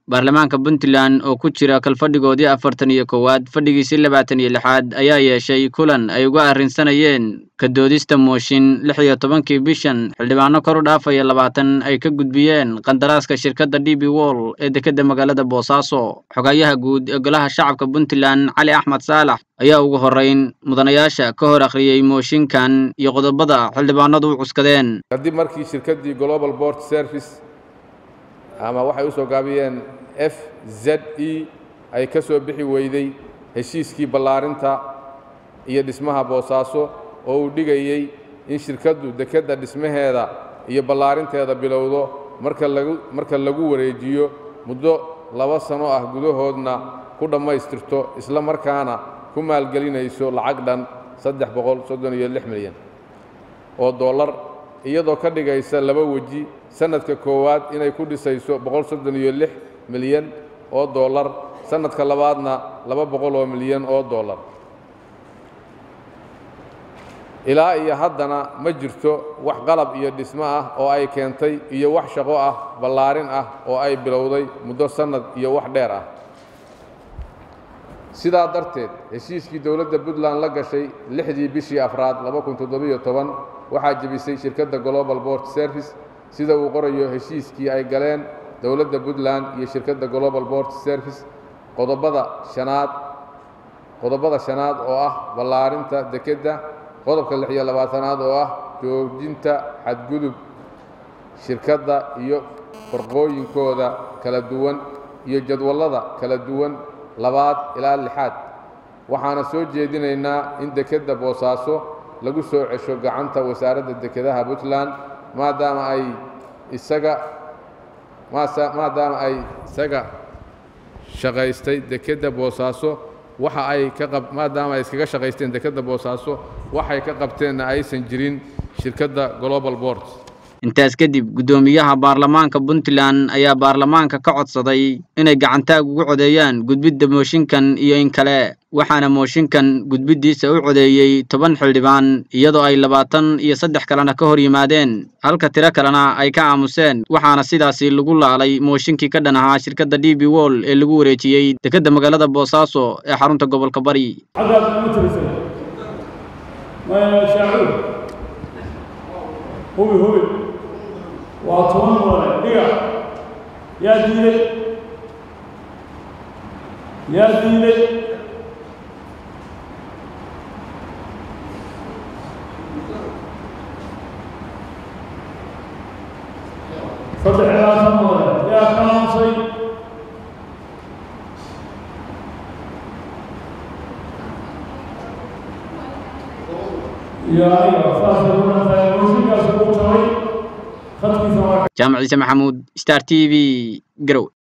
baarlamaanka puntland oo ku jira kalfadhigoodii afartan iyo koowaad fadhigiisii labaatan iyo lixaad ayaa yeeshay kulan ay uga arrinsanayeen ka doodista mooshin lix iyo tobankii bishan xildhibaano kor u dhaafaya labaatan ay ka gudbiyeen qandaraaska shirkadda d b wol ee dekedda magaalada boosaaso xogayaha guud ee golaha shacabka puntland cali axmed saalax ayaa ugu horrayn mudanayaasha ka hor akhriyey mooshinkan iyo qodobada xildhibaanadu u cuskadeen kadib markii shirkaddii global board service ama waxay u soo gaabiyeen f z e ay ka soo bixi weyday heshiiskii ballaarinta iyo dhismaha boosaaso oo uu dhigayey in shirkaddu dekedda dhismaheeda iyo ballaarinteeda bilowdo marka lagu marka lagu wareejiyo muddo laba sano ah gudahoodna ku dhammaystirto isla markaana ku maalgelinayso lacag dhan saddex boqol soddon iyo lix milyan oo dollar iyadoo ka dhigaysa laba weji sanadka koowaad inay ku dhisayso boqol soddon iyo lix milyan oo dollar sanadka labaadna laba boqol oo milyan oo dollar ilaa iyo haddana ma jirto wax qalab iyo dhismo ah oo ay keentay iyo wax shaqo ah ballaarin ah oo ay bilowday muddo sannad iyo wax dheer ah sidaa darteed heshiiskii dowladda puntland la gashay lixdii bishii afraad waxaa jebisay shirkadda global board service sida uu qorayo heshiiskii ay galeen dowladda puntland iyo shirkadda global board service qodobada shanaad qodobada shanaad oo ah ballaarinta dekedda qodobka lix iyo labaatanaad oo ah joojinta xadgudub shirkadda iyo farqooyinkooda kala duwan iyo jadwallada kala duwan labaad ilaa lixaad waxaana soo jeedinaynaa in dekedda boosaaso lagu soo cesho gacanta wasaaradda dekedaha puntland maadaama ay isaga maadaama ay isaga shaqaystay dekedda boosaaso waxa ay ka qab maadaama ay iskaga shaqaysteen dekedda boosaaso waxay ka qabteenna aysan jirin shirkadda global board intaas kadib guddoomiyaha baarlamaanka puntland ayaa baarlamaanka ka codsaday inay gacantaag ugu codeeyaan gudbidda mooshinkan iyo in kale waxaana mooshinkan gudbiddiisa u codeeyey toban xildhibaan iyadoo ay labaatan iyo saddex kalena ka hor yimaadeen halka tiro kalena ay ka aamuseen waxaana sidaasi lagu laalay mooshinkii ka dhan ahaa shirkadda d b wol ee lagu wareejiyey dekedda magaalada boosaaso ee xarunta gobolka bari hubi hubi waa toban mudane dhiga yaa diiday yaa diiday saddex iyo labaatan mudane yaa ka aamusay iyo aniga saasay ku dhantahay mooshinkaas ugu jabay khadkiisa waa jaamac ciise maxamuud star t v garow